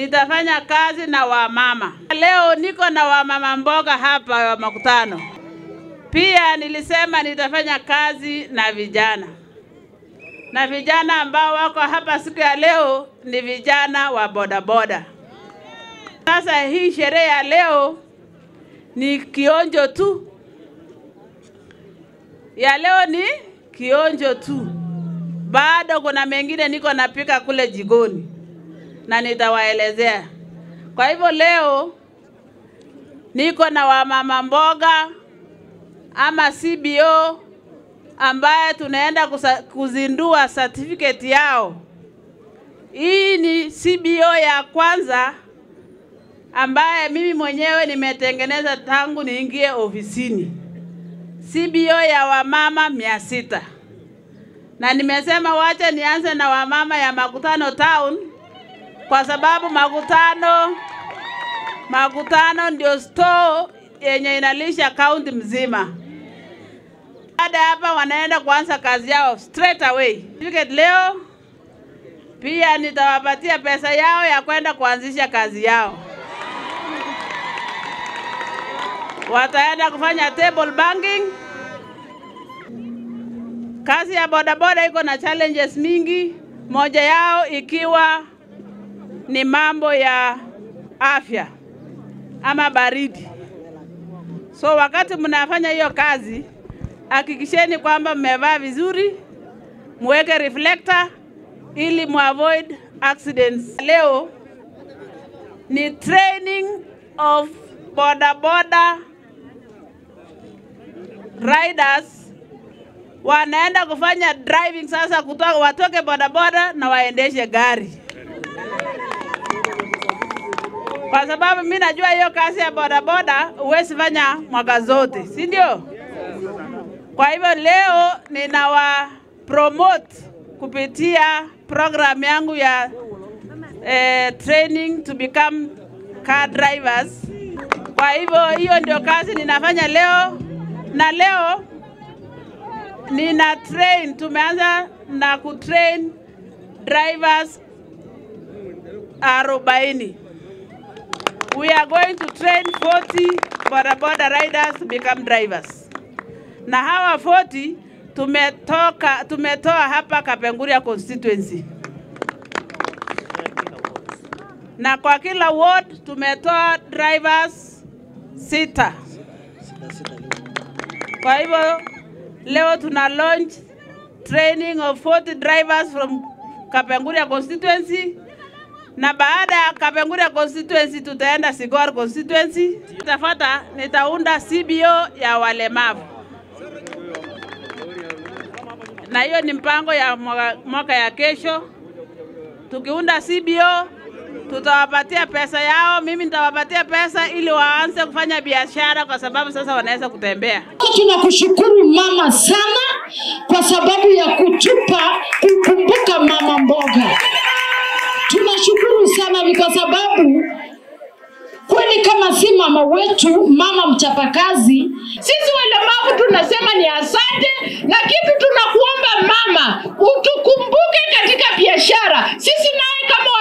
nitafanya kazi na wamama. Leo niko na wamama mboga hapa wa makutano. Pia nilisema nitafanya kazi na vijana, na vijana ambao wako hapa siku ya leo ni vijana wa bodaboda. Sasa hii sherehe ya leo ni kionjo tu, ya leo ni kionjo tu, bado kuna mengine niko napika kule jikoni na nitawaelezea. Kwa hivyo leo niko na wamama mboga ama CBO ambaye tunaenda kusa, kuzindua certificate yao. Hii ni CBO ya kwanza ambaye mimi mwenyewe nimetengeneza tangu niingie ofisini. CBO ya wamama mia sita na nimesema wacha nianze na wamama ya Makutano Town kwa sababu Makutano Makutano ndio store yenye inalisha kaunti mzima. Baada ya hapa wanaenda kuanza kazi yao straight away. Certificate leo pia nitawapatia pesa yao ya kwenda kuanzisha kazi yao. Wataenda kufanya table banking. Kazi ya bodaboda iko na challenges mingi, moja yao ikiwa ni mambo ya afya ama baridi. So wakati mnafanya hiyo kazi, hakikisheni kwamba mmevaa vizuri, muweke reflector ili muavoid accidents. Leo ni training of bodaboda riders wanaenda kufanya driving sasa, kutoka watoke bodaboda na waendeshe gari, kwa sababu mi najua hiyo kazi ya bodaboda huwezi fanya mwaka zote, si ndio? Kwa hivyo leo ninawa promote kupitia program yangu ya eh, training to become car drivers. Kwa hivyo hiyo ndio kazi ninafanya leo, na leo nina train, tumeanza na kutrain drivers arobaini. We are going to train 40 bodaboda riders to become drivers, na hawa 40 tumetoka tumetoa hapa Kapenguria constituency, na kwa kila ward tumetoa drivers sita. Kwa hivyo leo tuna launch training of 40 drivers from Kapenguria constituency na baada ya Kapenguria constituency tutaenda Sigor constituency. Tafuata nitaunda CBO ya walemavu, na hiyo ni mpango ya mwaka, mwaka ya kesho. Tukiunda CBO tutawapatia pesa yao, mimi nitawapatia pesa ili waanze kufanya biashara, kwa sababu sasa wanaweza kutembea. Tunakushukuru mama sana kwa sababu ya kutupa kukumbuka mama mboga. Tunashukuru sana ni kwa sababu kweli kama si mama wetu, mama mchapakazi, Sisi walemavu tunasema ni asante, na kitu tunakuomba mama, utukumbuke katika biashara. Sisi naye kama